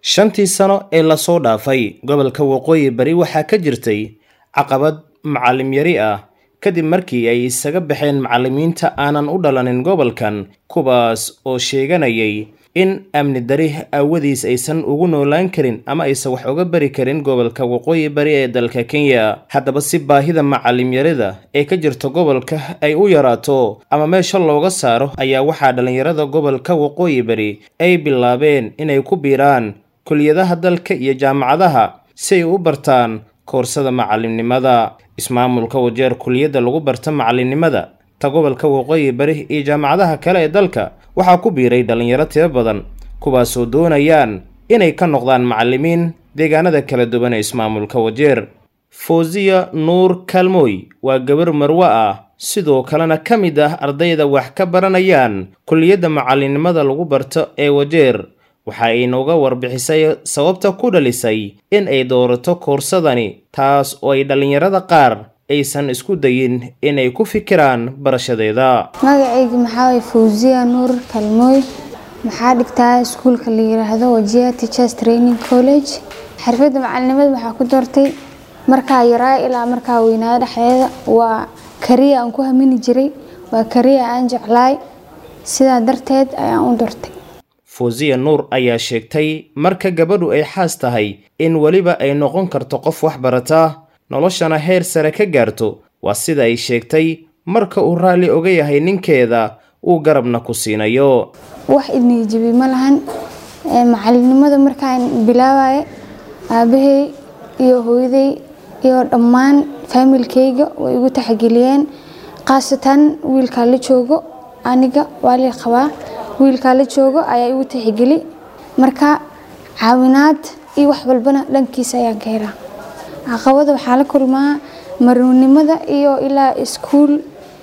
shantii sano ee lasoo dhaafay gobolka waqooyi bari waxaa ka jirtay caqabad macalim yari ah kadib markii ay isaga baxeen macallimiinta aanan u dhalanin gobolkan kuwaas oo sheeganayay in amni dari aawadiis aysan ugu noolaan karin ama aysan wax uga bari karin gobolka waqooyi bari ee dalka kenya haddaba si baahida macalimyarida ee ka jirta gobolka ay u yaraato ama meesha looga saaro ayaa waxaa dhallinyarada gobolka waqooyi bari ay bilaabeen inay ku biiraan kuliyadaha dalka iyo jaamacadaha si ay u bartaan koorsada macalimnimada ismaamulka wajeer kuliyadda lagu barta macalinimada ta gobolka waqooyi bari iyo jaamacadaha kale ee dalka waxaa ku biiray dhallinyaro tiro badan kuwaasoo doonayaan inay ka noqdaan macallimiin deegaanada kala duwan ee ismaamulka wajeer fawziya nuur kaalmooy waa gabar marwe ah sidoo kalena ka mid ah ardayda wax ka baranayaan kuliyadda macalinimada lagu barto ee wajeer waxa ay nooga warbixisay sababta ku dhalisay in ay doorato koorsadani taas oo ay dhallinyarada qaar aysan isku dayin inay ku fikiraan barashadeeda magacayga maxaa waye fawziya nuur kalmooy maxaa dhigtaa iskuulka la yiraahdo wajia teachers training college xirfadda macalinimada waxaa ku doortay markaa yaraa ilaa markaa weynaado dhexdeeda waa kariya aan ku hamini jiray waa kariya aan jeclaay sidaa darteed ayaan u doortay fawziya nuur ayaa sheegtay marka gabadhu ay xaas tahay in weliba ay noqon karto qof wax barata noloshana heer sare ka gaarto waa sida ay sheegtay marka uu raalli oga yahay ninkeeda uu garabna ku siinayo wax idniijibi ma lahan macalinimada markaan bilaabaya aabahey iyo hooyaday iyo dhammaan faamilkayga way igu taxgeliyeen khaasatan wiilkaa la joogo aniga waa lii qabaa wiilkaa la joogo ayaa igu tixgeli marka caawinaad iyo wax walbana dhankiisa ayaan ka helaa caqabada waxaa la kulmaa maruunimada iyo ilaa iskuul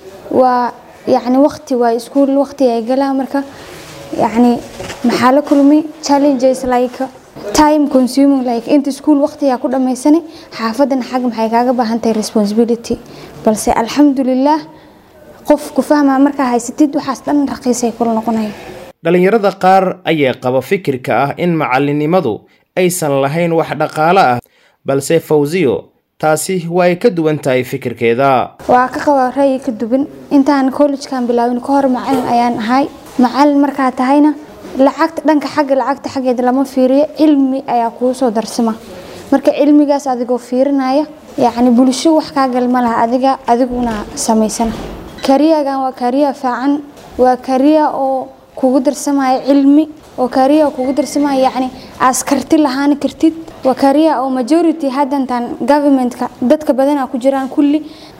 waa yacni waqti waa iskuul waqti ay galaa marka yacni maxaa la kulmay challenges like time consuming like inta iskuul waqtigaa ku dhammaysanay xaafadan xag maxay kaaga baahan tahay responsibility balse alxamdulilah qof ku fahmaa markaa haysatid waxaas dhan raqiisay kula noqonaya dhallinyarada qaar ayaa qaba fikirka ah in macalinimadu aysan lahayn wax dhaqaale ah balse fawziyo taasi waa ay ka duwan tahay fikirkeeda waa ka qabaa ra'yi ka duwan intaan collegekan bilaabin ka hor macalin ayaan ahay macalin markaa tahayna lacagta dhanka xagga lacagta xaggeeda lama fiiriyo cilmi ayaa kuu soo darsama marka cilmigaas adigoo fiirinaya yacni bulsho wax kaa gal ma laha adiga adiguna samaysana kariyagan waa kariya fiican waa kariya oo kugu darsamaya cilmi oo kariya kugu darsamaya yacni askarti lahaan kartid waa kariya oo majority haddantan governmentka dadka badanaa ku jiraan kulli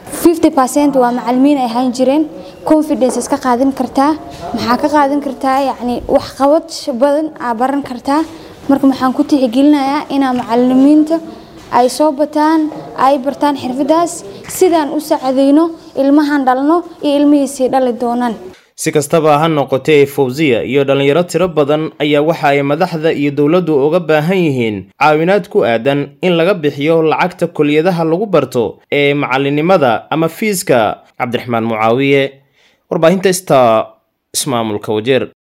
50% waa macalimiin ay ahaan jireen confidence iska qaadan kartaa maxaa ka qaadan kartaa yacni waxqabad badan aa baran kartaa marka maxaan ku tixgelinayaa inaa macalimiinta ay soo bataan ay bartaan xirfadaas sidaan u sacadayno ilmahan dhalno iyo ilmihiisii dhali doonaan si kastaba ha noqotee fawziya iyo dhallinyaro tiro badan ayaa waxa ay madaxda iyo dowladdu uga baahan yihiin caawinaad ku aadan in laga bixiyo lacagta kuliyadaha lagu barto ee macalinimada ama fiiska cabdiraxmaan mucaawiye warbaahinta sta ismaamulka wajeer